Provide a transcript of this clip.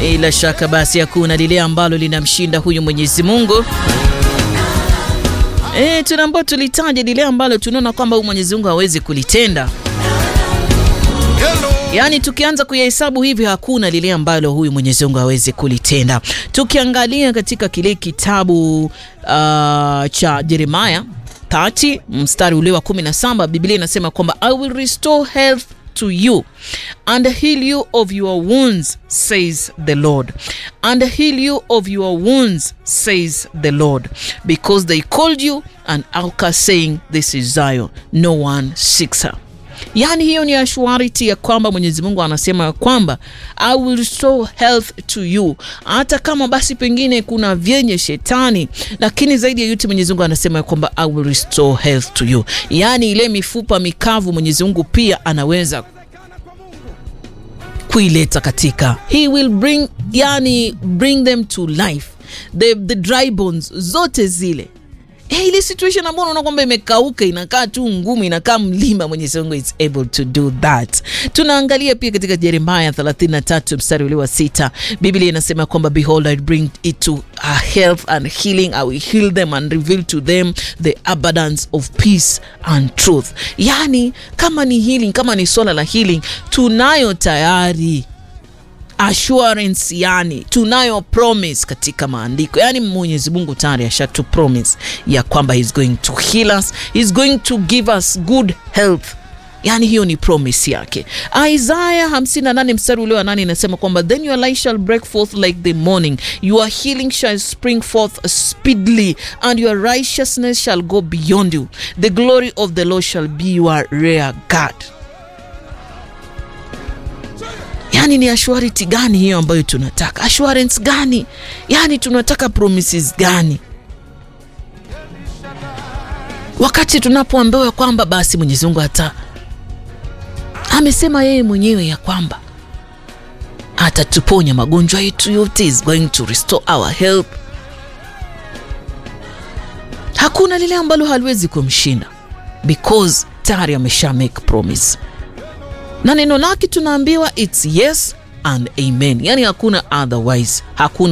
Bila shaka basi hakuna lile ambalo linamshinda huyu Mwenyezi Mungu. E, tunaambao tulitaja lile ambalo tunaona kwamba huyu Mwenyezi Mungu hawezi kulitenda. Yaani tukianza kuyahesabu hivi hakuna lile ambalo huyu Mwenyezi Mungu hawezi kulitenda. Tukiangalia katika kile kitabu uh, cha Yeremia 30 mstari ule wa 17 Biblia inasema kwamba I will restore health to you and heal you of your wounds says the Lord and heal you of your wounds says the Lord because they called you an outcast saying this is Zion no one seeks her Yaani hiyo ni assurity ya kwamba Mwenyezi Mungu anasema kwamba I will restore health to you, hata kama basi pengine kuna vyenye shetani, lakini zaidi ya yote Mwenyezi Mungu anasema kwamba I will restore health to you, yaani ile mifupa mikavu Mwenyezi Mungu pia anaweza kuileta katika, he will bring, yani bring them to life, the, the dry bones zote zile Hey, ile situation ambayo unaona kwamba imekauka inakaa tu ngumu, inakaa mlima, Mwenyezi Mungu is able to do that. Tunaangalia pia katika Yeremia 33 mstari ule wa sita, Biblia inasema kwamba behold I bring it to a health and healing I will heal them and reveal to them the abundance of peace and truth. Yani kama ni healing, kama ni swala la healing tunayo tayari assurance yani tunayo promise katika maandiko yani mwenyezi mungu tayari ashatu promise ya kwamba he's going to heal us he's going to give us good health yani hiyo ni promise yake isaya 58 mstari ule wa 8 inasema kwamba then your light shall break forth like the morning your healing shall spring forth speedily and your righteousness shall go beyond you the glory of the lord shall be your rear guard yani ni assurity gani hiyo ambayo tunataka assurance gani yani tunataka promises gani wakati tunapoambiwa kwamba basi mwenyezi mungu hata amesema yeye mwenyewe ya kwamba atatuponya magonjwa yetu yote is going to restore our health hakuna lile ambalo haliwezi kumshinda because tayari amesha make promise na neno lake tunaambiwa its yes and amen, yani hakuna otherwise, hakuna